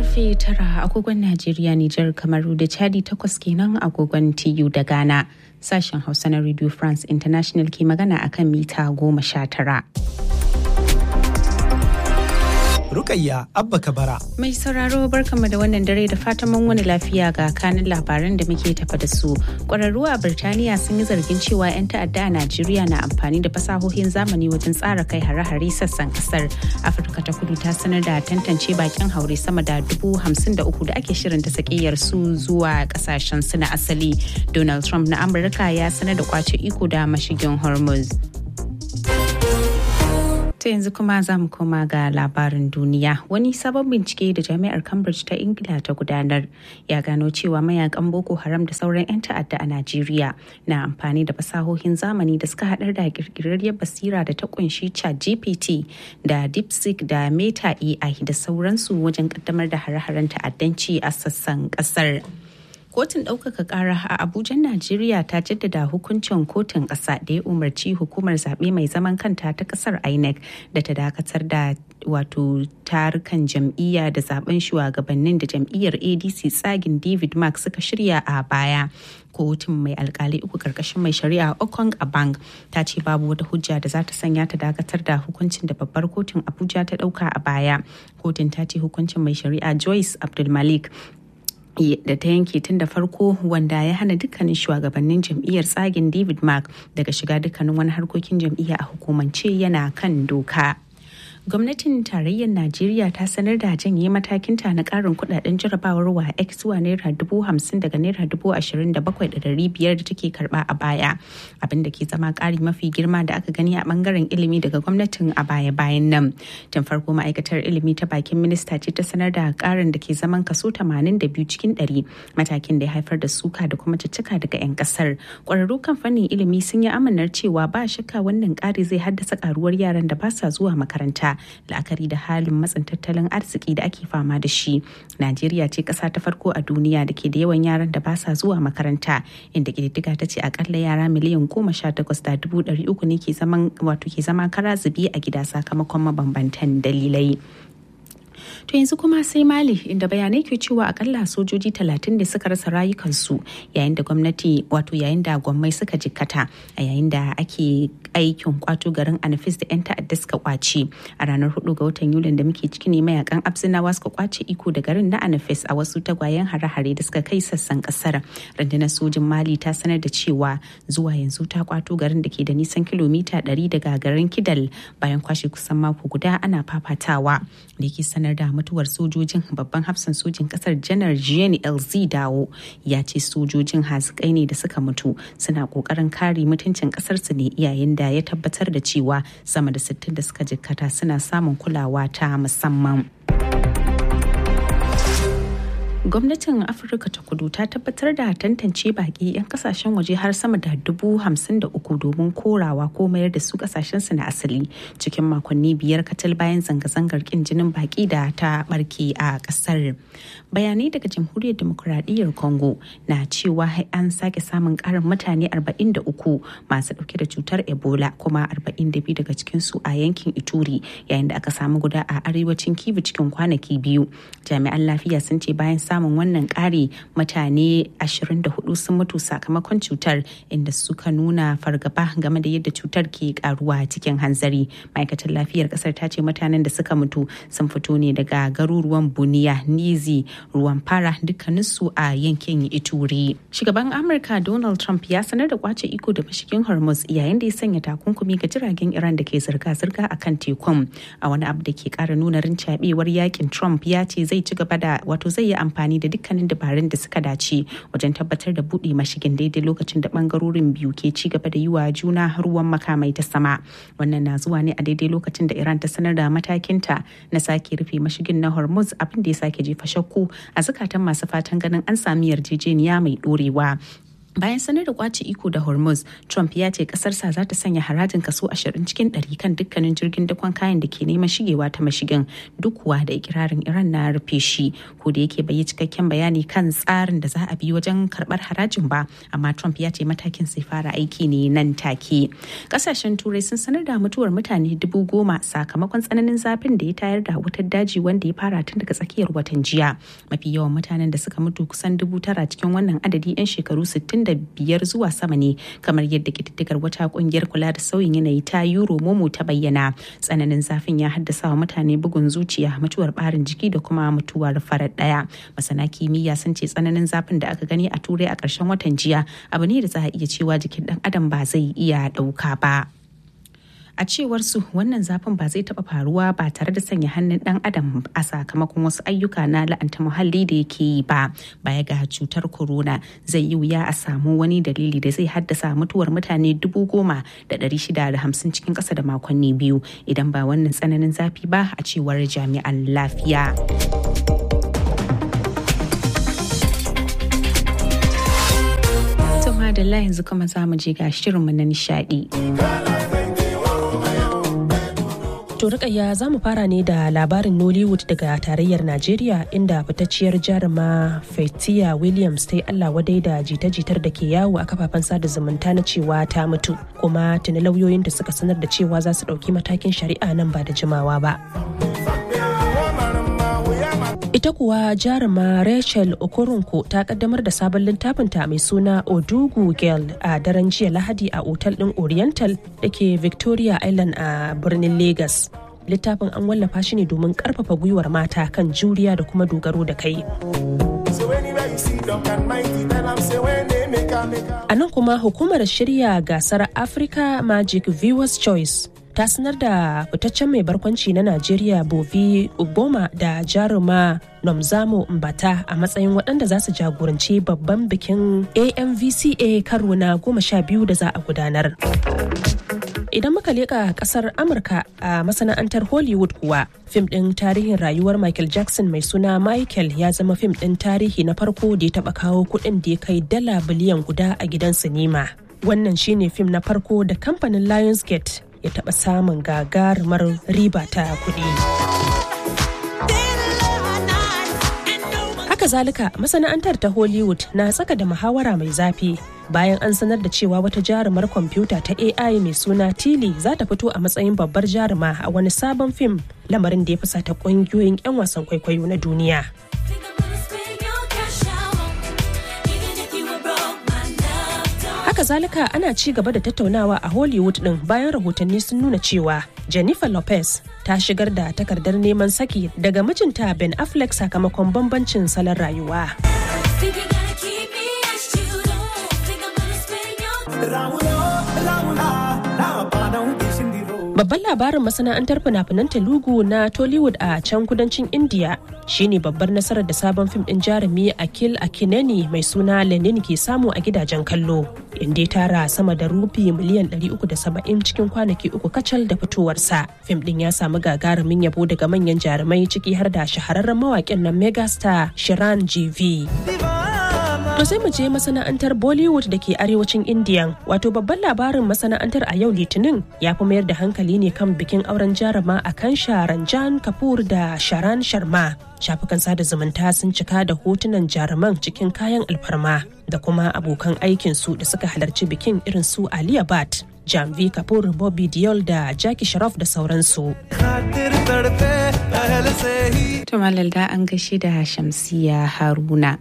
karfe tara agogon Najeriya, Nijar, Kamaru da Chadi takwas kenan agogon TU da Ghana. Sashen Hausa na Radio France International ke magana akan mita goma sha tara. Rukayya Abba Kabara. Mai sauraro barkanmu da wannan dare da fatan mun wani lafiya ga kanin labaran da muke tafa da su. Ƙwararru a Birtaniya sun yi zargin cewa 'yan ta'adda a Najeriya na amfani da fasahohin zamani wajen tsara kai hare-hare sassan kasar. Afirka ta kudu ta sanar da tantance bakin haure sama da dubu hamsin da uku da ake shirin ta sakiyar su zuwa kasashen su na asali. Donald Trump na Amurka ya sanar da kwace iko da mashigin Hormuz. ta yanzu kuma za mu koma ga labarin duniya wani sabon bincike da jami'ar cambridge ta ingila ta gudanar ya gano cewa mayakan boko haram da sauran 'yan ta'adda a najeriya na amfani da fasahohin zamani da suka haɗar da kirkirarriyar basira da ta kunshi chat gpt da deepseek da meta ai da sauransu wajen kaddamar da hare-haren ta'addanci a sassan ƙasar. kotun ɗaukaka ƙara a abuja najeriya ta jaddada hukuncin kotun ƙasa da ya umarci hukumar zaɓe mai zaman kanta ta ƙasar inec da ta dakatar da wato tarukan jam'iyya da zaben shugabannin da jam'iyyar adc tsagin david mark suka shirya a baya kotun mai alkali uku karkashin mai shari'a okong abang ta ce babu wata hujja da za ta sanya ta dakatar da hukuncin da babbar kotun abuja ta ɗauka a baya kotun ta ce hukuncin mai shari'a joyce abdulmalik da ta yanke tun da farko wanda ya hana dukkanin shugabannin jam'iyyar tsagin david mark daga shiga dukkanin wani harkokin jam'iyya a hukumance yana kan doka. gwamnatin tarayyar najeriya ta sanar da janye matakinta na karin kudaden jarabawar wa x zuwa naira dubu hamsin daga naira dubu ashirin da bakwai da dari biyar da take karba a baya abin da ke zama kari mafi girma da aka gani a bangaren ilimi daga gwamnatin a baya bayan nan tun farko ma'aikatar ilimi ta bakin minista ce ta sanar da karin da ke zaman kaso tamanin da biyu cikin ɗari matakin da ya haifar da suka da kuma cicika daga 'yan kasar kwararru kan fannin ilimi sun yi amanar cewa ba shakka wannan kari zai haddasa karuwar yaran da ba sa zuwa makaranta la'akari da halin matsin tattalin arziki da ake fama da shi najeriya ce ƙasa ta farko a duniya da ke da yawan yaran da ba sa zuwa makaranta inda ƙididdiga ta ce akalla yara miliyan goma sha takwas da dubu ɗari uku ne ke zaman wato ke zama kara zubi a gida sakamakon mabambantan dalilai To yanzu kuma sai Mali inda bayanai ke cewa akalla sojoji talatin da suka rasa rayukansu yayin da gwamnati wato yayin da gwammai suka jikkata a yayin da ake aikin kwato garin Anafis da 'yan ta'adda suka kwace a ranar 4 ga watan Yulin da muke ciki ne mayakan Abzinawa suka kwace iko da garin na Anafis a wasu tagwayen hare-hare da suka kai sassan kasar. Rundunar sojin Mali ta sanar da cewa zuwa yanzu ta kwato garin da ke da nisan kilomita 100 daga garin Kidal bayan kwashe kusan mako guda ana fafatawa da ke sanar da mutuwar sojojin babban hafsan sojin kasar janar jean lz dawo ya ce sojojin hazikai ne da suka mutu suna kokarin kare mutuncin kasarsu ne yayin da ya tabbatar da cewa sama da 60 da suka jikkata suna samun kulawa ta musamman. gwamnatin afirka ta kudu ta tabbatar da tantance baki 'yan kasashen waje har sama da dubu hamsin da uku domin korawa ko mayar da su kasashen su na asali cikin makonni biyar katal bayan zanga-zangar kin jinin baki da ta barke a kasar bayanai daga jamhuriyar demokuraɗiyyar congo na cewa an sake samun karin mutane 43 masu dauke da cutar ebola kuma 42 daga cikinsu a yankin ituri yayin da aka samu guda a arewacin kivu cikin kwanaki biyu jami'an lafiya sun ce bayan samun wannan ƙari mutane 24 sun mutu sakamakon cutar inda suka nuna fargaba game da yadda cutar ke karuwa cikin hanzari ma'aikatar lafiyar kasar ta ce mutanen da suka mutu sun fito ne daga garuruwan buniya nizi ruwan fara dukkaninsu a yankin ituri shugaban amurka donald trump ya sanar da kwace iko da mashigin hormuz yayin da ya sanya takunkumi ga jiragen iran da ke zirga-zirga a kan tekun a wani abu da ke kara nuna rincabewar yakin trump ya ce zai ci gaba da wato zai yi amfani da dukkanin dabarun da suka dace wajen tabbatar da buɗe mashigin daidai lokacin da bangarorin biyu ke ci gaba da yi wa juna ruwan makamai ta sama wannan na zuwa ne a daidai lokacin da iran ta sanar da matakinta na sake rufe mashigin na hormuz abin da ya sake jefa shakku a zukatan masu fatan ganin an sami yarjejeniya mai ɗorewa bayan sanar da kwace iko da hormuz trump ya ce kasarsa za ta sanya harajin kaso 20 cikin 100 kan dukkanin jirgin dakon kayan da ke neman shigewa ta mashigin duk kuwa da ikirarin iran na rufe shi ko da yake bai yi cikakken bayani kan tsarin da za a bi wajen karbar harajin ba amma trump ya ce matakin sai fara aiki ne nan take kasashen turai sun sanar da mutuwar mutane dubu goma sakamakon tsananin zafin da ya tayar da wutar daji wanda ya fara tun daga tsakiyar watan jiya mafi yawan mutanen da suka mutu kusan dubu tara cikin wannan adadi 'yan shekaru 60 biyar zuwa sama ne kamar yadda kididdigar wata kungiyar kula da sauyin yanayi ta euro momo ta bayyana tsananin zafin ya haddasa wa mutane bugun zuciya mutuwar barin jiki da kuma mutuwar farar daya masana kimiyya sun ce tsananin zafin da aka gani a turai a ƙarshen watan jiya abu ne da za a iya cewa jikin dan adam ba zai iya ɗauka ba. a cewar su wannan zafin ba zai taba faruwa ba tare da sanya hannun dan adam a sakamakon wasu ayyuka na la'anta muhalli da yake yi ba baya ga cutar corona zai yi wuya a samu wani dalili da zai haddasa mutuwar mutane dubu goma da ɗari shida da hamsin cikin ƙasa da makonni biyu idan ba wannan tsananin zafi ba a cewar jami'an lafiya. Madalla yanzu kuma za mu je ga shirinmu na nishadi. To rikayya za mu fara ne da labarin Nollywood daga tarayyar Najeriya inda fitacciyar jaruma Fatia Williams ta yi Allah wadai da jita-jitar da ke yawo a kafafen sada zumunta na cewa ta mutu kuma tuni lauyoyin da suka sanar da cewa za su ɗauki matakin shari'a nan ba da jimawa ba. Ita kuwa jaruma Rachel Okoronko ta kaddamar da sabon littafinta mai suna Odugu Girl a daren jiya Lahadi a otal ɗin Oriental da ke Victoria Island a birnin Lagos. Littafin an wallafa shi ne domin ƙarfafa gwiwar mata kan juriya da kuma dogaro da kai. A nan kuma hukumar shirya gasar Africa Magic Viewers Choice ta sanar da fitaccen mai barkwanci na Najeriya Bovi Ugboma da jaruma Nomzamo Mbata a matsayin waɗanda za su jagoranci babban bikin AMVCA karo na goma sha biyu da za a gudanar. Idan muka leƙa ƙasar Amurka a masana'antar Hollywood kuwa, fim ɗin tarihin rayuwar Michael Jackson mai suna Michael ya zama fim ɗin tarihi na farko da ya taɓa kawo kuɗin da ya kai dala biliyan guda a gidan sinima. Wannan shine fim na farko da kamfanin Lionsgate ya taɓa samun gagarumar riba ta kuɗi. Haka zalika masana'antar ta Hollywood na tsaka da muhawara mai zafi bayan an sanar da cewa wata jarumar kwamfuta ta AI mai suna Tili za ta fito a matsayin babbar jaruma a wani sabon fim lamarin da ya fusata ƙungiyoyin 'yan wasan kwaikwayo na duniya. haka zalika ana ci gaba da tattaunawa a hollywood din bayan rahotanni sun nuna cewa jennifer lopez ta shigar da takardar neman saki daga mijinta ben affleck sakamakon bambancin salon rayuwa Babban labarin masana'antar fina-finan Telugu na Tollywood a can kudancin India shine babbar nasarar da sabon fim din jarumi Akil Akineni mai suna Lenin ke samu a gidajen kallo, inda ya tara sama da rufi miliyan 370 cikin kwanaki uku kacal da fitowarsa. Fim din ya samu gagarumin yabo daga manyan jarumai ciki har da shahararren mawaƙin nan megastar Shiran GV. To sai mu je masana'antar Bollywood da ke arewacin Indiya. Wato babban labarin masana'antar a yau Litinin ya fi mayar da hankali ne kan bikin auren jarama a kan Ranjan Kapoor da Sharan Sharma. Shafukan sada zumunta sun cika da hotunan jaruman cikin kayan alfarma da kuma abokan aikinsu da suka halarci bikin irin su Aliya Bhatt. Jamvi Kapoor, Bobby Diol da Jackie Sharaf da sauransu. To Malalda an gashi da Shamsiya Haruna.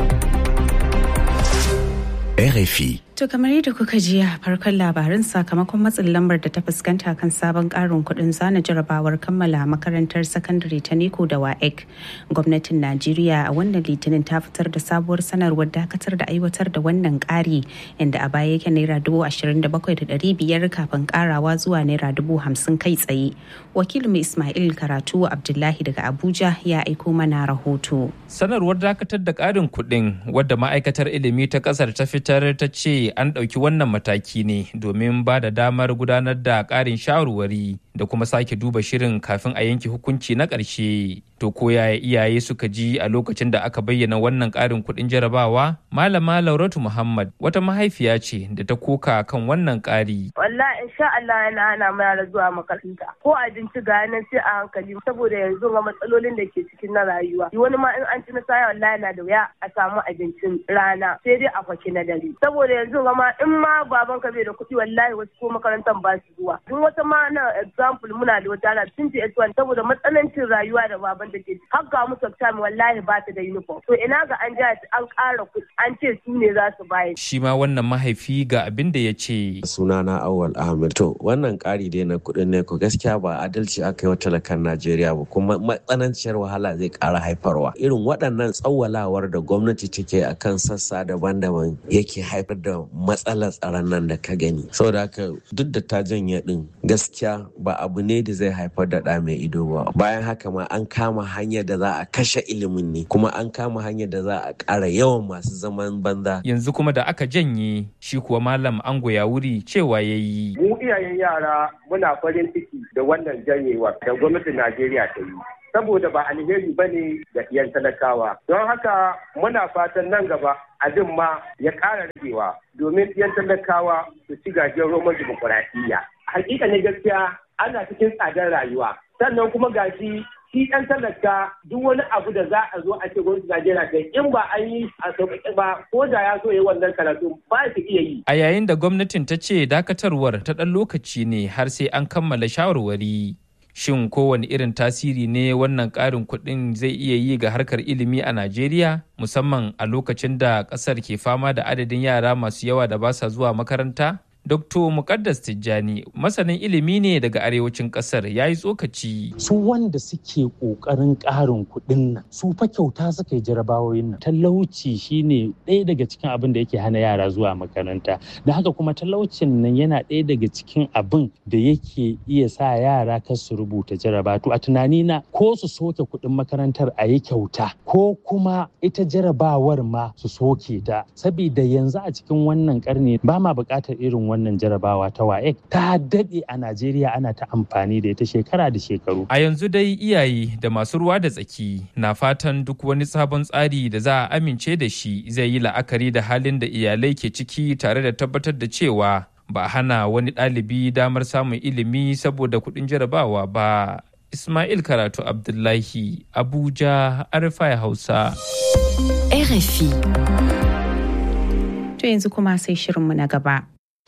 RFI. To kamar yadda kuka ji a farkon labarin sakamakon matsin lambar da ta fuskanta kan sabon karin kudin zana jarabawar kammala makarantar sakandare ta Neko da WAEC. Gwamnatin Najeriya a wannan litinin ta fitar da sabuwar sanarwar dakatar da aiwatar da wannan kari inda a baya yake naira dubu ashirin da bakwai da ɗari biyar kafin karawa zuwa naira dubu hamsin kai tsaye. Wakilin Ismail Karatu Abdullahi daga Abuja ya aiko mana rahoto. Sanarwar dakatar da ƙarin kuɗin wadda ma'aikatar ilimi ta ƙasar ta fitar ta ce an ɗauki wannan mataki ne domin ba da damar gudanar da ƙarin shawarwari da kuma sake duba shirin kafin a yanke hukunci na ƙarshe. To ko yaya iyaye suka ji a lokacin da aka bayyana wannan ƙarin kuɗin jarabawa? Malama Lauratu Muhammad wata mahaifiya ce da ta koka kan wannan ƙari. Wallahi insha Allah yana hana mu yara zuwa makaranta. Ko abinci ga nan sai a hankali saboda yanzu ga matsalolin da ke cikin na rayuwa. Wani ma in an ci na saya wallahi na da wuya a samu abincin rana sai dai a kwaki na dare. Saboda yanzu ga ma in ma baban ka bai da kuɗi wallahi wasu ko makarantar ba su zuwa. Duk wata ma na example muna da wata ana tun S1 saboda matsanancin rayuwa da baban da ke har ga musu exam wallahi ba ta da uniform. To ina ga an ja an ƙara kuɗi an ce su ne za su bayar. Shi ma wannan mahaifi ga abin da ya ce. Sunana Awal Ahmed. To wannan ƙari dai na kuɗin ne ko gaskiya ba adalci aka yi wa talakan Najeriya ba kuma matsananciyar wahala zai ƙara haifarwa. Irin waɗannan tsawwalawar da gwamnati take a kan sassa daban-daban yake haifar da matsalar tsaron nan da ka gani. Saboda haka duk da ta janye ɗin gaskiya ba abu ne da zai haifar da ɗa mai ido ba. Bayan haka ma an kama hanyar da za a kashe ilimin ne kuma an kama hanyar da za a ƙara yawan masu zaman banza. Yanzu kuma da aka janye shi kuwa malam ango ya wuri cewa ya yi. Mu iyayen yara muna farin ciki da wannan janyewa da gwamnatin Najeriya ta yi. Saboda ba alheri ba ne ga iyan talakawa. Don haka muna fatan nan gaba abin ma ya ƙara ragewa domin iyan talakawa su ci gajiyar roman dimokuraɗiyya. Hakika ne gaskiya ana cikin tsadar rayuwa. Sannan kuma gashi shi ɗan talaka duk wani abu da za a zo a ce gwamnati Najeriya ta in ba an yi a sauƙaƙe ba ko da ya so ya wannan karatu ba su iya yi. A yayin da gwamnatin ta ce dakatarwar ta ɗan lokaci ne har sai an kammala shawarwari. Shin kowane irin tasiri ne wannan ƙarin kuɗin zai iya yi ga harkar ilimi a Najeriya musamman a lokacin da ƙasar ke fama da adadin yara masu yawa da ba sa zuwa makaranta? Dr. Mukaddas Tijjani masanin ilimi ne daga arewacin kasar ya yi tsokaci. Su wanda suke ƙoƙarin ƙarin kuɗin nan su fa kyauta suka yi jarabawoyin nan. Talauci shine ɗaya daga cikin abin da yake hana yara zuwa makaranta. Da haka kuma talaucin nan yana ɗaya daga cikin abin da yake iya sa yara kar su rubuta jaraba. To a tunanina ko su soke kuɗin makarantar a yi kyauta ko kuma ita jarabawar ma su soke ta. Sabida yanzu a cikin wannan ƙarni ba ma buƙatar irin wannan wannan jarabawa ta WAEC ta daɗe a Najeriya ana ta amfani da ita shekara da shekaru. A yanzu dai iyaye da masu ruwa da tsaki na fatan duk wani sabon tsari da za a amince da shi zai yi la'akari da halin da iyalai ke ciki tare da tabbatar da cewa ba a hana wani ɗalibi damar samun ilimi saboda kuɗin jarabawa ba. Ismail Karatu Abdullahi, Abuja, Arifai Hausa. RFI. To yanzu kuma sai shirinmu na gaba.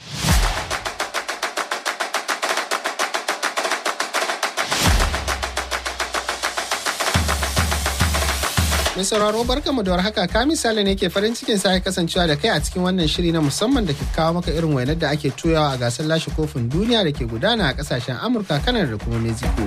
Mai sauraro barkamu da warhaka ka misali ne ke farin cikin sa kasancewa da kai a cikin wannan shiri na musamman da ke kawo maka irin wainar da ake toyawa a gasar lashe kofin duniya da ke gudana a kasashen Amurka, Kanar da kuma Mexico.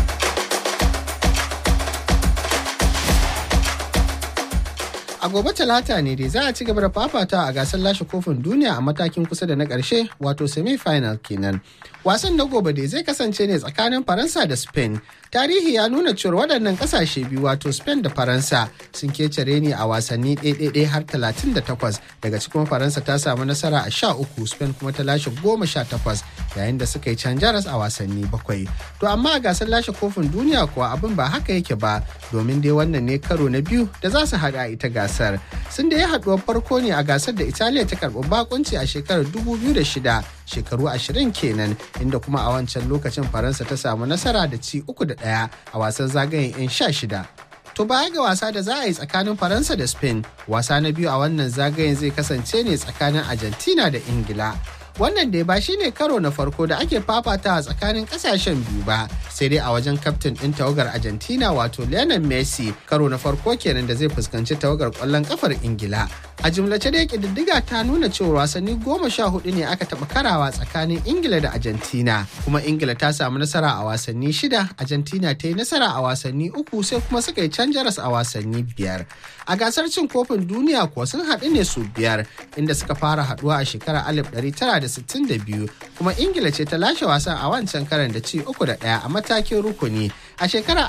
A gobe talata ne dai za a ci gaba da fafata a gasar lashe kofin duniya a matakin kusa da na ƙarshe wato semi-final kenan. Wasan na gobe dai zai kasance ne tsakanin Faransa da Spain. Tarihi ya nuna cewar waɗannan ƙasashe biyu wato Spain da Faransa sun kecere ne a wasanni ɗaiɗaiɗai har 38 daga cikin Faransa ta samu nasara a 13 Spain kuma ta lashe 18 yayin da suka yi can jaras a wasanni bakwai. To amma a gasar lashe kofin duniya kuwa abin ba haka yake ba domin dai wannan ne karo na biyu da za su haɗa ita gasar. Sun da ya haɗuwar farko ne a gasar da Italiya ta karɓi bakunci a shekarar 2006 shekaru ashirin kenan inda kuma a wancan lokacin faransa ta samu nasara da ci uku da ɗaya a wasan zagayen 'yan sha shida To baya ga wasa da za a yi tsakanin Faransa da Spain, wasa na biyu a wannan zagayen zai kasance ne tsakanin Argentina da Ingila. Wannan dai ba shine karo na farko da ake fafata a tsakanin kasashen biyu ba, sai dai a wajen kaftin ɗin tawagar Argentina wato Lionel Messi karo na farko kenan da zai fuskanci tawagar ƙwallon kafar Ingila. A jumlace dai ƙididdiga ta nuna cewa wasanni goma sha hudu ne aka taɓa karawa tsakanin Ingila da Argentina, kuma Ingila ta samu nasara a wasanni shida, Argentina ta yi nasara a wasanni uku sai kuma suka yi can jaras a wasanni biyar. A gasar cin kofin duniya kuwa sun haɗu ne su biyar, inda suka fara haɗuwa a shekarar alif ɗari tara 1962 kuma ingila ce ta lashe wasan a wancan karan da ci uku da ɗaya a matakin rukuni a shekarar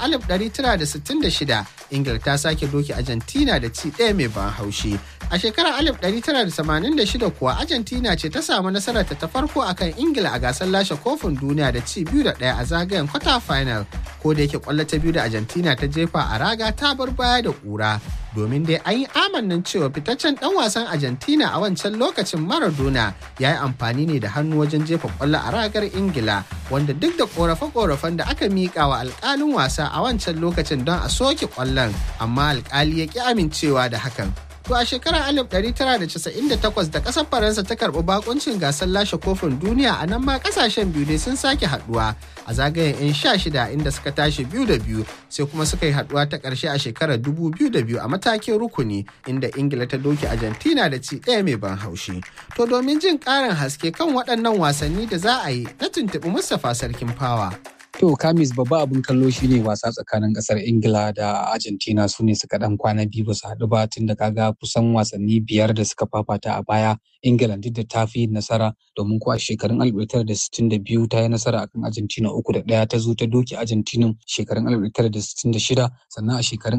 1966 ingila ta sake doki argentina da ci ɗaya mai ban haushi a shekarar 1986 kuwa argentina ce ta samu nasarar ta farko akan ingila a gasar lashe kofin duniya da ci biyu da ɗaya a zagayen kwata final ko da yake kwallo ta biyu da argentina ta jefa a raga ta bar baya da ƙura domin dai an yi amannin cewa fitaccen dan wasan argentina a wancan lokacin maradona ya yi amfani ne da hannu wajen jefa kwallo a ragar ingila wanda duk da korafe-korafen da aka miƙa wa alƙalin wasa a wancan lokacin don a soke kwallon amma alƙali ya ƙi amincewa da hakan To a shekarar 1998 da ƙasar Faransa ta karɓi bakuncin gasar lashe kofin duniya a nan ma ƙasashen biyu ne sun sake haɗuwa a zagayen 'yan sha shida inda suka tashi biyu da biyu sai kuma suka yi haɗuwa ta ƙarshe a shekarar 2002 a matakin rukuni inda Ingila ta doki Argentina da ci ɗaya mai ban haushi. To domin jin ƙarin haske kan waɗannan wasanni da za a yi na tuntuɓi Mustapha Sarkin Fawa. To Kamis babba abin kallo shine wasa tsakanin kasar Ingila da Argentina su ne suka dan kwana biyu ba su haɗu ba tun da kaga kusan wasanni biyar da suka fafata a baya Ingila duk da ta fi nasara domin ko a shekarun 1962 ta yi nasara akan Argentina uku da ɗaya ta zo ta doki Argentina shekarun 1966 sannan a shekarun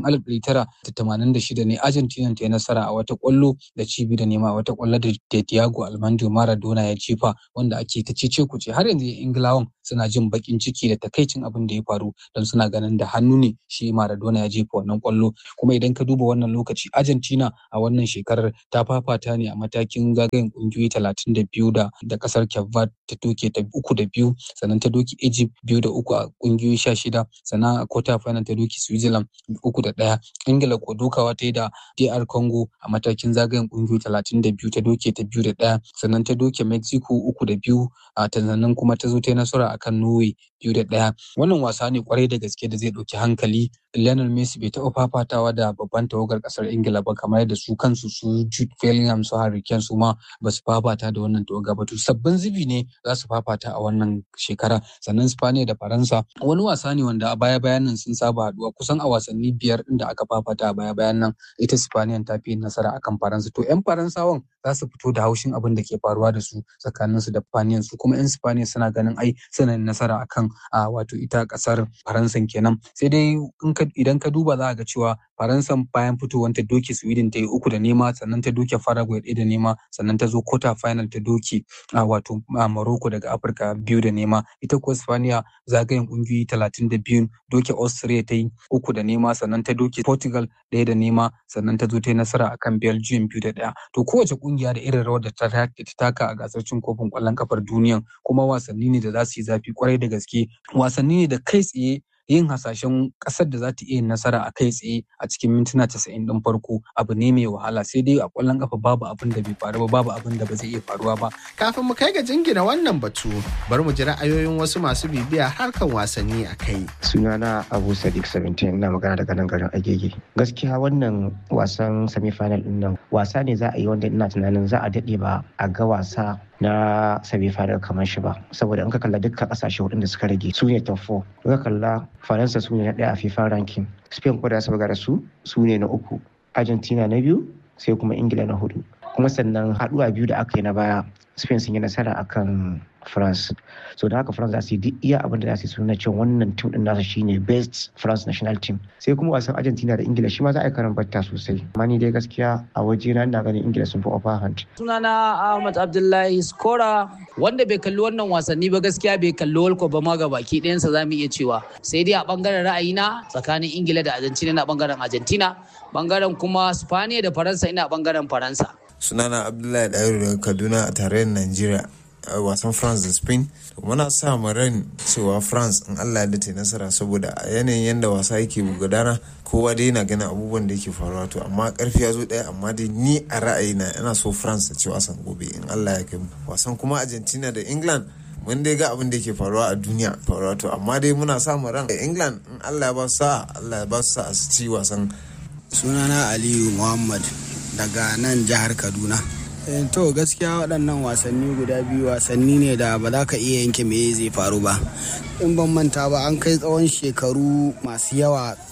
1986 ne Argentina ta yi nasara a wata kwallo da cibi da nema a wata kwallo da Diego Armando Maradona ya jefa wanda ake ta cece kuce har yanzu Ingilawan suna jin bakin ciki da takaicin abin da ya faru don suna ganin da hannu ne shi Maradona ya jefa wannan kwallo kuma idan ka duba wannan lokaci Argentina a wannan shekarar ta fafata ne a matakin zagayen kungiyoyi talatin da biyu da da kasar Cape ta doke ta uku da biyu sannan ta doki Egypt biyu da uku a kungiyoyi sha shida sannan a quarter final ta doki Switzerland uku da ɗaya Ingila ko dukawa ta yi da DR Congo a matakin zagayen kungiyoyi talatin da biyu ta doke ta biyu da ɗaya sannan ta doke Mexico uku da biyu a sannan kuma ta zo ta yi nasara akan Norway biyu da ɗaya wannan wasa ne kwarai da gaske da zai ɗauki hankali Lionel Messi bai taɓa fafatawa da babban tawagar ƙasar Ingila ba kamar yadda su kansu su Jude Bellingham su Harry Kane su ma ba su fafata da wannan tawaga ba to sabbin zubi ne za su fafata a wannan shekara sannan Spaniya da Faransa wani wasa ne wanda a baya bayan nan sun saba haɗuwa kusan a wasanni biyar ɗin da aka fafata a baya bayan nan ita Spaniya ta fi nasara akan Faransa to 'yan Faransawan za su fito da haushin abin da ke faruwa da su tsakaninsu da Spaniyan su kuma 'yan Spaniya suna ganin ai suna nasara akan a wato ita kasar faransan kenan sai dai idan ka duba za ga cewa faransan bayan fitowar ta doke sweden ta yi uku da nema sannan ta doke paraguay ɗaya da nema sannan ta zo quarter final ta doke a wato morocco daga afirka biyu da nema ita kuwa spaniya zagayen kungiyoyi talatin da biyu doke austria ta yi uku da nema sannan ta doke portugal ɗaya da nema sannan ta zo ta yi nasara akan belgium biyu da ɗaya to kowace kungiya da irin rawar da ta taka a gasar cin kofin ƙwallon kafar duniyan kuma wasanni ne da za su yi zafi kwarai da gaske wasanni ne da kai tsaye yin hasashen kasar da za ta iya nasara a kai tsaye a cikin mintuna casa'in ɗin farko abu ne mai wahala sai dai a ƙwallon kafa babu abin da bai faru ba babu abin da ba zai iya faruwa ba. Kafin mu kai ga jingina wannan batu bar mu ji ra'ayoyin wasu masu bibiya harkan wasanni a kai. Sunana Abu Sadiq 17 ina magana daga nan garin Agege. Gaskiya wannan wasan semi final ɗin nan wasa ne za a yi wanda ina tunanin za a daɗe ba a ga wasa na semi final kamar shi ba saboda in ka kalla dukkan kasashe hudun da suka rage su ne top 4 in ka kalla faransa su ne na daya a fifa ranking spain ko da su buga da su su ne na uku argentina na biyu sai kuma ingila na hudu kuma sannan haduwa biyu da aka yi na baya spain sun yi nasara akan france so da haka france za su yi duk iya abin da za su yi suna cewa wannan tim din nasu shine best france national team sai kuma wasan argentina da ingila shi ma za a yi karan batta sosai amma ni dai gaskiya a waje na ina ganin ingila sun fi upper hand sunana ahmad abdullahi skora wanda bai kalli wannan wasanni ba gaskiya bai kalli world cup ba ma ga baki ɗayansa za mu iya cewa sai dai a bangaren ra'ayina tsakanin ingila da argentina na bangaren argentina bangaren kuma spaniya da faransa ina bangaren faransa sunana abdullahi ɗayiru daga kaduna a tarayyar najeriya a wasan france da spain muna sa mu ran cewa france in allah ya ta nasara saboda a yanayin yadda wasa yake gudana kowa dai yana ganin abubuwan da yake faruwa to amma karfi ya zo daya amma dai ni a ra'ayina ina so france ta ci wasan gobe in allah ya kai mu wasan kuma argentina da england mun dai ga abin da yake faruwa a duniya faruwa to amma dai muna samun ran england in allah ya ba su sa'a allah ya ba su sa'a su ci wasan sunana aliyu muhammad daga nan jihar kaduna to gaskiya waɗannan wasanni guda biyu wasanni ne da ba za ka iya yanke me zai faru ba in ban manta ba an kai tsawon shekaru masu yawa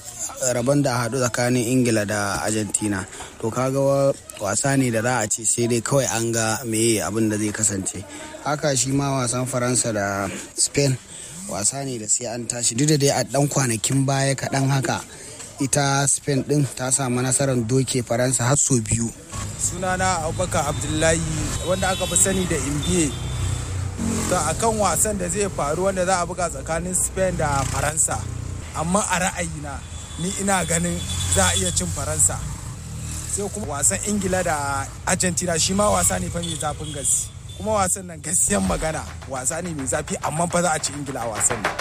rabon da haɗu tsakanin ingila da argentina to kaga wasa ne da za a ce sai dai kawai an ga meye abin da zai kasance haka shi ma wasan faransa da spain wasa ne da sai an tashi duk da dai a ɗan kwanakin baya kaɗan haka ita spain ɗin ta samu nasarar doke faransa har sau biyu sunana abubakar abdullahi wanda aka fi sani da imbiye to akan wasan da zai faru wanda za a buga tsakanin spain da faransa amma a ra'ayina ni ina ganin za a iya cin faransa sai kuma wasan ingila da argentina shi ma wasa ne fa mai zafin gaske kuma wasan nan gaskiyan magana wasa ne mai zafi amma fa za a ci ingila a wasan nan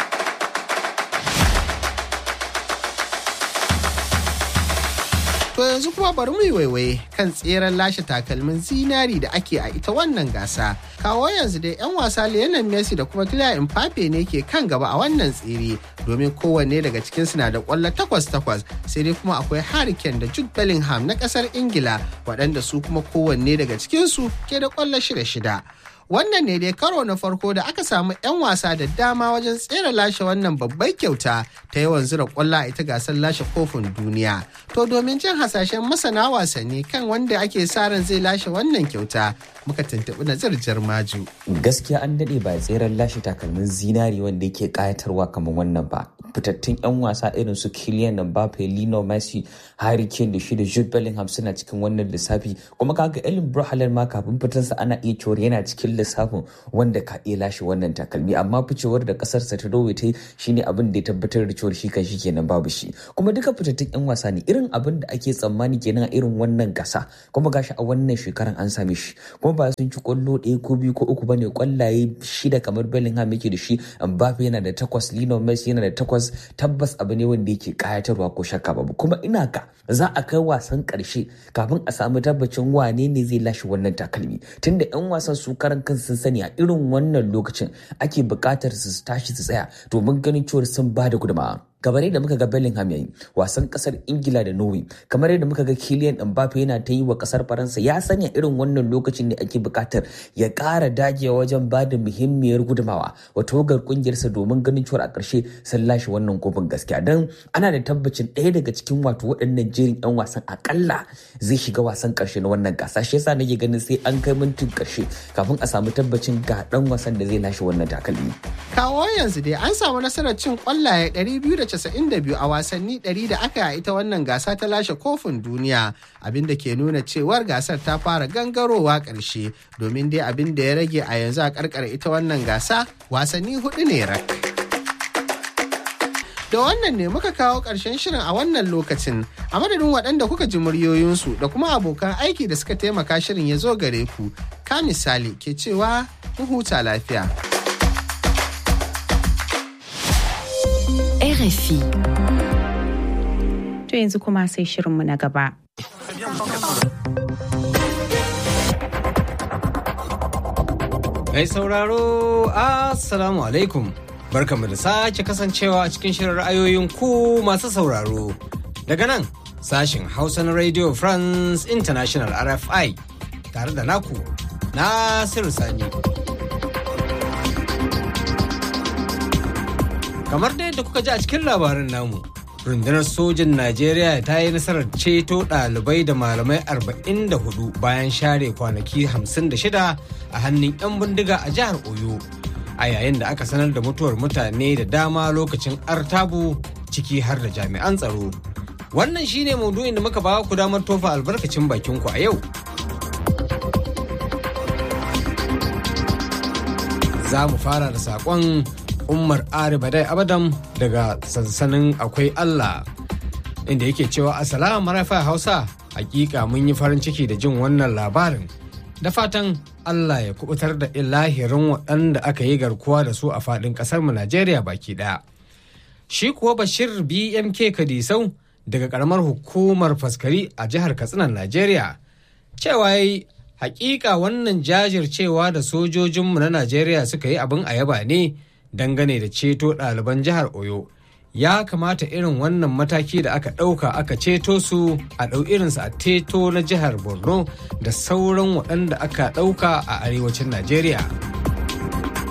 To yanzu kuma bari mu yi waiwaye kan tseren lashe takalmin zinari da ake a ita wannan gasa. Kawo yanzu dai 'yan wasa Lionel Messi da kuma Kylian Mbappe ne ke kan gaba a wannan tsere domin kowanne daga cikin na da kwallo takwas takwas sai dai kuma akwai Harry Kane da Jude Bellingham na kasar Ingila waɗanda su kuma kowanne daga cikinsu ke da kwallo shida shida. wannan ne dai karo na farko da aka samu 'yan wasa da dama wajen tsere lashe wannan babbar kyauta ta yawan zura kwallo a ita gasar lashe kofin duniya to domin jin hasashen masana wasanni kan wanda ake sa ran zai lashe wannan kyauta muka tuntuɓi nazar jarmaju gaskiya an daɗe ba tseren lashe takalmin zinari wanda yake ƙayatarwa kamar wannan ba fitattun 'yan wasa irin su Kylian Mbappe, Lino Messi, Harry Kane da shi da Jude Bellingham suna cikin wannan lissafi kuma kaga Erling Haaland ma kafin fitarsa ana iya cewa yana cikin lissafin wanda ka iya lashe wannan takalmi amma ficewar da kasarsa ta dowe ta shine abin da ya tabbatar da cewa shi kan shi kenan babu shi kuma duka fitattun 'yan wasa ne irin abin da ake tsammani kenan a irin wannan gasa kuma gashi a wannan shekaran an same shi kuma ba sun ci kwallo ɗaya ko biyu ko uku bane kwallaye shida kamar Bellingham yake da shi Mbappe yana da takwas Lino Messi yana da takwas tabbas abu ne wanda yake kayatarwa ko shakka babu kuma ina ka za a kai wasan karshe kafin a samu tabbacin wane ne zai lashe wannan takalmi tunda yan wasan su karan kansu sun sani a irin wannan lokacin ake buƙatar su tashi su tsaya domin ganin cewa sun ba da gudunmawa kamar yadda muka ga Bellingham yayi wasan kasar Ingila da Norway kamar yadda muka ga Kylian Mbappe yana ta yi wa kasar Faransa ya sanya irin wannan lokacin da ake bukatar ya ƙara dagewa wajen ba da muhimmiyar gudumawa wa togar kungiyarsa domin ganin cewa a ƙarshe sun lashe wannan kofin gaskiya dan ana da tabbacin ɗaya daga cikin wato waɗannan jerin 'yan wasan akalla zai shiga wasan ƙarshe na wannan gasa shi yasa nake ganin sai an kai mintin ƙarshe kafin a samu tabbacin ga ɗan wasan da zai lashe wannan takalmi. Kawo yanzu dai an samu nasarar cin kwallaye 292 a wasanni 100 da aka yi ita wannan gasa ta lashe kofin duniya abin da ke nuna cewar gasar ta fara gangarowa ƙarshe domin dai abin da ya rage a yanzu a karkar ita wannan gasa wasanni hudu ne rak. Da wannan ne muka kawo ƙarshen shirin a wannan lokacin a madadin waɗanda kuka ji muryoyinsu da kuma abokan aiki da suka taimaka shirin ya zo gare ku ka misali ke cewa mu huta lafiya. RFI. To yanzu kuma sai shirinmu na gaba. Mai sauraro, Assalamu alaikum. Barkamu da sake kasancewa a cikin shirin ra'ayoyin ku masu sauraro. Daga nan, sashin Hausa na Radio France International RFI tare da naku, Nasiru Sani. kamar da yadda kuka ji a cikin labarin namu rundunar sojin najeriya ta yi nasarar ceto ɗalibai da malamai 44 bayan share kwanaki 56 a hannun 'yan bindiga a jihar oyo a yayin da aka sanar da mutuwar mutane da dama lokacin artabu ciki har da jami'an tsaro wannan shine maudu'in da muka ba ku damar tofa albarkacin bakinku a yau za mu fara da saƙon Umar Ari Badai Abadam daga sansanin akwai Allah inda yake cewa Assalamu marafa Hausa hakika mun yi farin ciki da jin wannan labarin da fatan Allah ya kubutar da ilahirin waɗanda aka yi garkuwa da su a faɗin ƙasarmu Najeriya baki ɗaya. Shi kuwa Bashir BMK Kadisau daga ƙaramar hukumar faskari a jihar Katsinan Najeriya cewa yi hakika wannan jajircewa da sojojinmu na Najeriya suka yi abin a yaba ne. dangane da ceto ɗaliban jihar oyo ya kamata irin wannan mataki da aka ɗauka aka ceto su a ɗau irinsu a teto na jihar borno da sauran waɗanda aka ɗauka a arewacin najeriya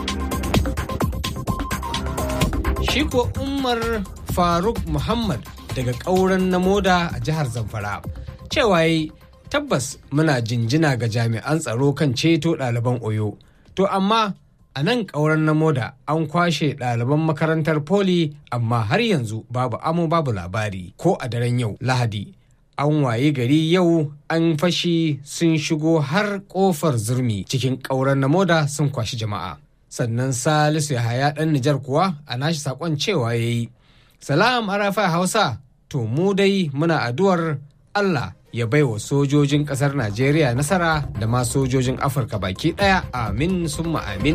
shi kuwa umar faruk muhammad daga ƙauren na moda a jihar zamfara cewa yi tabbas muna jinjina ga jami'an tsaro kan ceto ɗaliban oyo to amma a nan ƙauren na moda an kwashe ɗaliban makarantar poli amma har yanzu babu amo babu labari ko a daren yau lahadi an waye gari yau an fashi sun shigo har ƙofar zurmi cikin ƙauren na moda sun kwashi jama'a sannan salisu yahaya ɗan nijar kuwa a nashi saƙon cewa ya yi salam arafa hausa to mu dai muna addu'ar allah ya bai wa sojojin ƙasar najeriya nasara da ma sojojin afirka baki ɗaya amin summa amin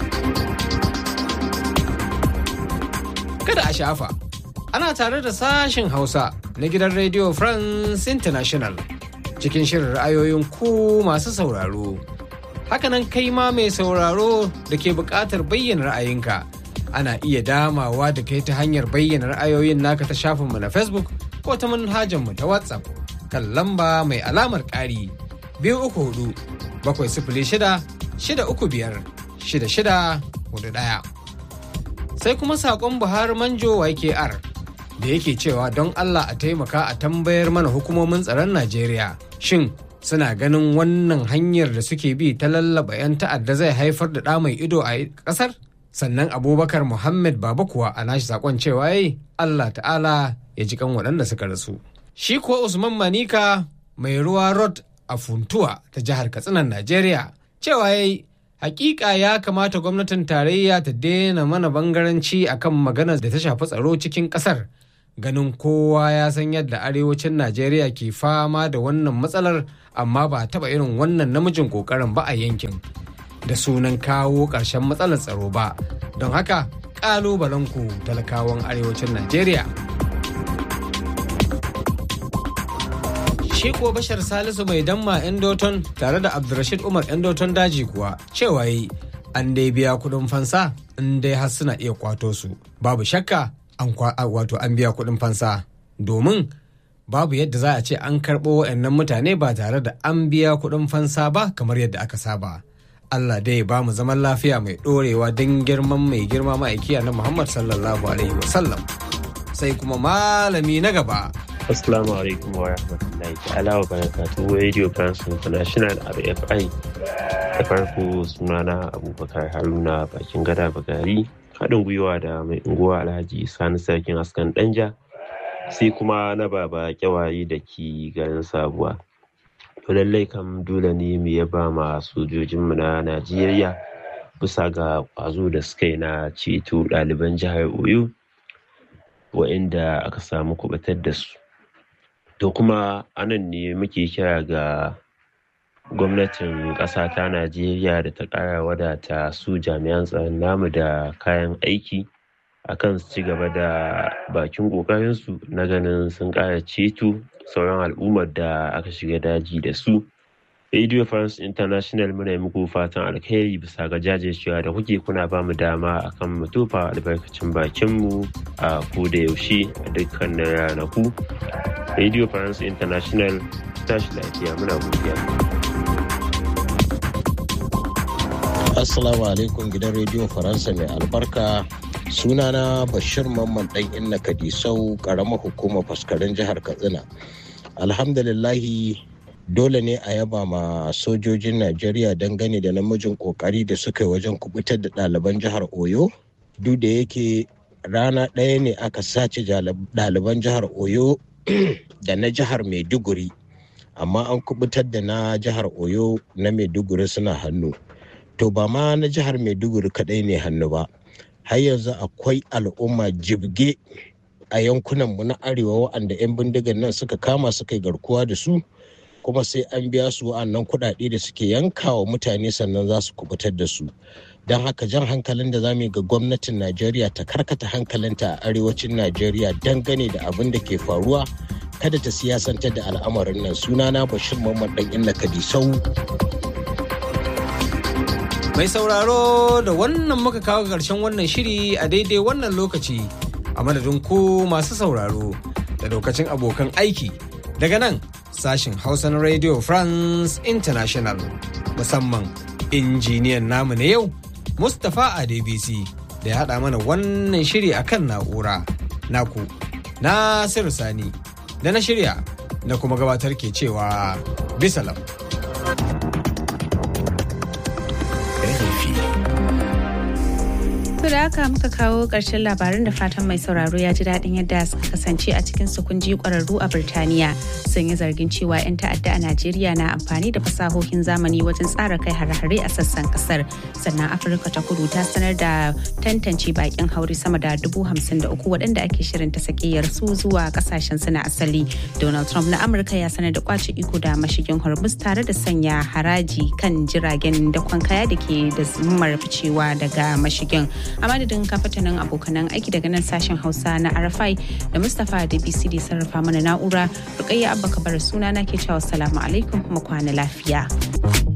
kada a shafa ana tare da sashen hausa na gidan radio france international cikin shirin ra'ayoyin ku masu sauraro hakanan kai ma mai sauraro da ke buƙatar bayyana ra'ayinka ana iya damawa da kai ta hanyar bayyana ra'ayoyin naka ta shafinmu na facebook ko ta manhajarmu ta whatsapp kan lamba mai alamar ƙari biyu uku hudu bakwai sifili shida shida uku biyar shida shida hudu ɗaya sai kuma saƙon buhari manjo ykr da yake cewa don allah a taimaka a tambayar mana hukumomin tsaron najeriya shin suna ganin wannan hanyar da suke bi ta lallaba 'yan ta'adda zai haifar da ɗa mai ido a ƙasar sannan abubakar muhammad baba kuwa a nashi sakon cewa yayi allah ta'ala ya ji kan waɗanda suka rasu shi kuwa usman manika mai ruwa rod a funtuwa ta jihar katsinan najeriya cewa yayi hakika ya kamata gwamnatin tarayya ta daina mana bangaranci akan maganar da ta shafi tsaro cikin ƙasar ganin kowa ya san yadda arewacin najeriya ke fama da wannan matsalar amma ba a taɓa irin wannan namijin ƙoƙarin ba a yankin da sunan kawo ƙarshen matsalar tsaro ba don haka ƙalubalenku talakawan arewacin najeriya shi kuwa bashar salisu mai damma endoton tare da abdulrashid umar endoton daji kuwa cewa yi an dai biya kuɗin fansa in dai har suna iya kwato su babu shakka an wato an biya kuɗin fansa domin babu yadda za a ce an karɓo wa'annan mutane ba tare da an biya kuɗin fansa ba kamar yadda aka saba Allah dai ba mu zaman lafiya mai ɗorewa don girman mai girma ma'aikiya na Muhammad sallallahu alaihi wasallam sai kuma malami na gaba Assalamu alaikum wa rahmatullahi ta'ala wa barakatuhu Radio France International RFI da farko sunana Abubakar Haruna bakin gada bagari haɗin gwiwa da mai unguwa Alhaji Sani Sarkin Askan Danja sai kuma na baba kyawaye da ke garin Sabuwa. To lallai kam dole ne mu yaba ma sojojinmu na Najeriya bisa ga ƙwazo da suka yi na ceto ɗaliban jihar Oyo wa'inda aka samu kubatar da su. To kuma anan ne muke kira ga gwamnatin ƙasa ta Najeriya da ta ƙara wadata su jami'an tsaron namu da kayan aiki akan su ci gaba da bakin ƙoƙarinsu na ganin sun ƙara ceto sauran al'ummar da aka shiga daji da su. Radio France International muna muku fatan alkhairi bisa ga jajircewa da kuke kuna ba mu dama akan mu tofa albarkacin bakinmu a ko da yaushe a dukkanin ranaku. Radio France International tashi lafiya muna godiya. Assalamu alaikum gidan Radio Faransa mai albarka sunana Bashir Mamman dan Inna Kadisau karamar hukumar faskarin jihar Katsina. Alhamdulillahi dole ne a yaba ma sojojin Najeriya dangane da namijin kokari da suka yi wajen kubutar da ɗaliban jihar Oyo. Duk da yake rana ɗaya ne aka sace ɗaliban jihar Oyo da na jihar Maiduguri. Amma an kubutar da na jihar Oyo na Maiduguri suna hannu. To ba ma na jihar Maiduguri kaɗai ne hannu ba. Har yanzu akwai al'umma jibge a yankunanmu na arewa waɗanda 'yan bindigan nan suka kama suka yi garkuwa da su. kuma sai an biya su wa'annan kuɗaɗe da suke yankawa mutane sannan za su kubutar da su don haka jan hankalin da zamu yi ga gwamnatin najeriya ta karkata hankalinta a arewacin najeriya dangane da abin da ke faruwa kada ta siyasantar da al'amarin nan sunana bashir mamman dan inna kadisau mai sauraro da wannan muka kawo ƙarshen wannan shiri a daidai wannan lokaci a madadin ku masu sauraro da lokacin abokan aiki daga nan sashin Hausa na Radio France International musamman injiniyan namu na yau Mustapha Adebisi da ya haɗa mana wannan shiri akan na'ura naku Nasiru Sani da na shirya na kuma gabatar ke cewa bisalam. To da haka muka kawo ƙarshen labaran da fatan mai sauraro ya ji daɗin yadda suka kasance a cikin sukunji ƙwararru a Birtaniya sun yi zargin cewa 'yan ta'adda a Najeriya na amfani da fasahohin zamani wajen tsara kai hare-hare a sassan ƙasar. Sannan Afirka ta kudu ta sanar da tantance bakin hauri sama da dubu hamsin da uku waɗanda ake shirin ta sakiyar su zuwa ƙasashen su na asali. Donald Trump na Amurka ya sanar da kwace iko da mashigin Hormuz tare da sanya haraji kan jiragen dakon kaya da ke da zimmar ficewa daga mashigin. a madadin kafatanin abokanan aiki daga nan sashen hausa na arafai da mustapha da bcd sarrafa mana na'ura rukayya abba kabar suna na ke cewa salamu alaikum kuma kwana lafiya.